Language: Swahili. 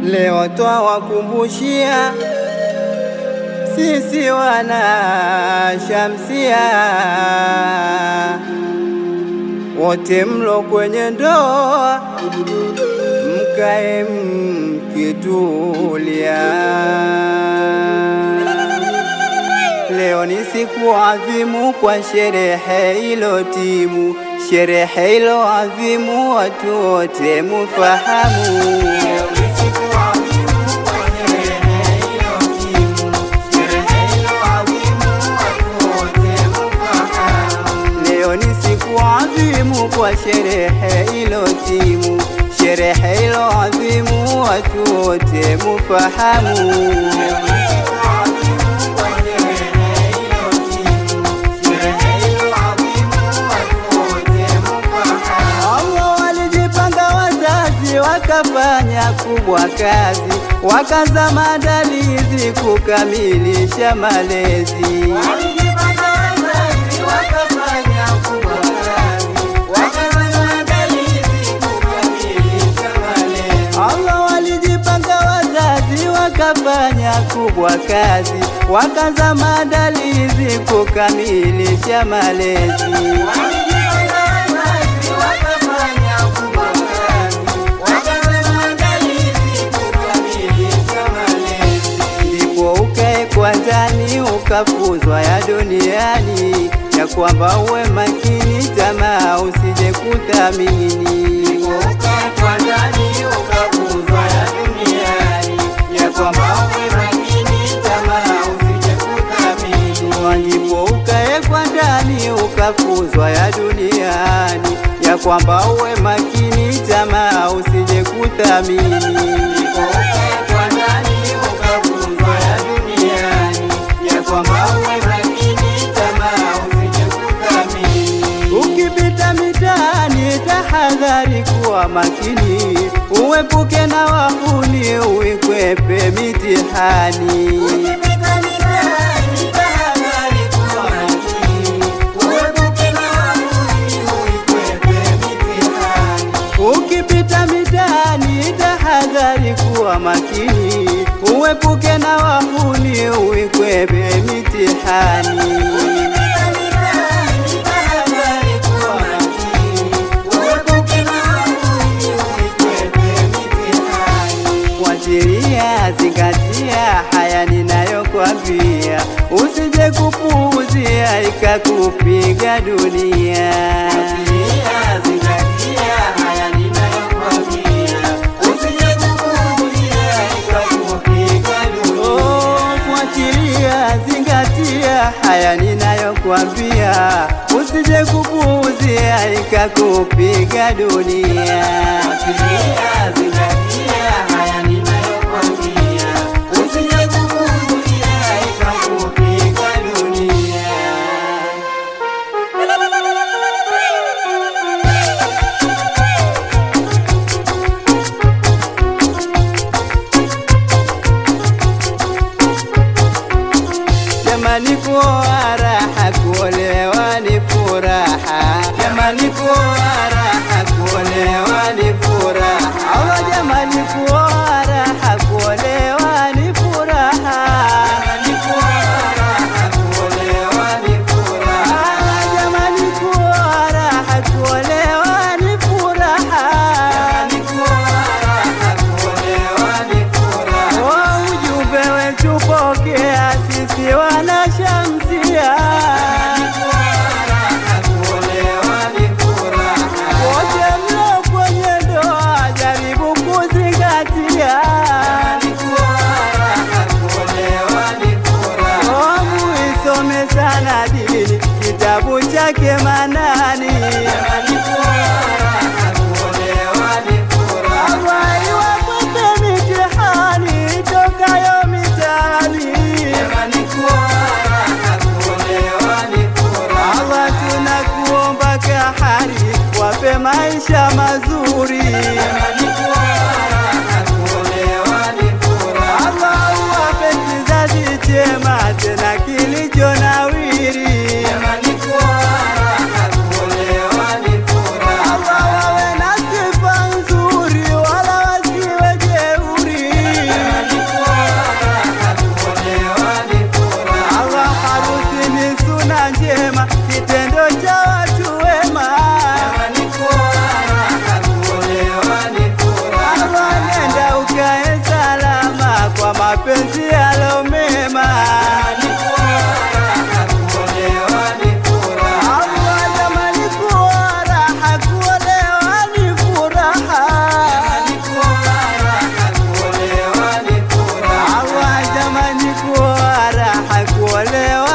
Leo twawakumbushia sisi wana Shamsia, wote mlo kwenye ndoa, mkae mkitulia. Leo ni siku adhimu kwa sherehe ilo timu, sherehe ilo adhimu, watu wote mufahamu. Leo ni siku adhimu kwa sherehe ilo timu, sherehe ilo adhimu, watu wote mufahamu. Allah walijipanga wazazi, wakafanya kubwa kazi, wakaza maandalizi kukamilisha malezi. Allah walijipanga wazazi, wakafanya kubwa kazi, wakaza maandalizi kukamilisha malezi. ndipo ukae kwa ndani ukafuzwa ya duniani, ya kwamba uwe makini, tamaa usije kuthamini. Ndipo ukae kwa ndani ukafuzwa ya duniani, ya kwamba uwe makini, tamaa usije kuthamini. Ukipita mitaani, tahadhari, kuwa makini, uepuke na wahuni, uikwepe mitihani. Ukipita mitaani, tahadhari, kuwa makini, uepuke na wahuni, uikwepe mitihani. Fuatilia, zingatia haya ninayokwambia, usije kupuuzia ikakupiga dunia. Oh, fuatilia, zingatia haya ninayokwambia, usije kupuuzia ikakupiga dunia. Jamani, kuoa raha, kuolewa ni furaha. Jamani, kuoa raha, kuolewa ni furaha. Allah, jamani, kuoa raha, kuolewa ni furaha. Jamani, kuoa raha, kuolewa ni furaha. Allah, jamani, kuoa raha, kuolewa ni furaha. Jamani, kuoa raha, kuolewa ni furaha. Oh, ujumbe wetu pokea, sisi wana Shamsia. Wote mlo kwenye ndoa, jaribu kuzingatia. Oh, muisome sana dini, kitabu chake Manani. Allah iwapote mitihani tokayo mitaani. Allah tunakuomba kahari, wape maisha mazuri. Allah uwape kizazi chema tena kilicho nawiri. hakuolewa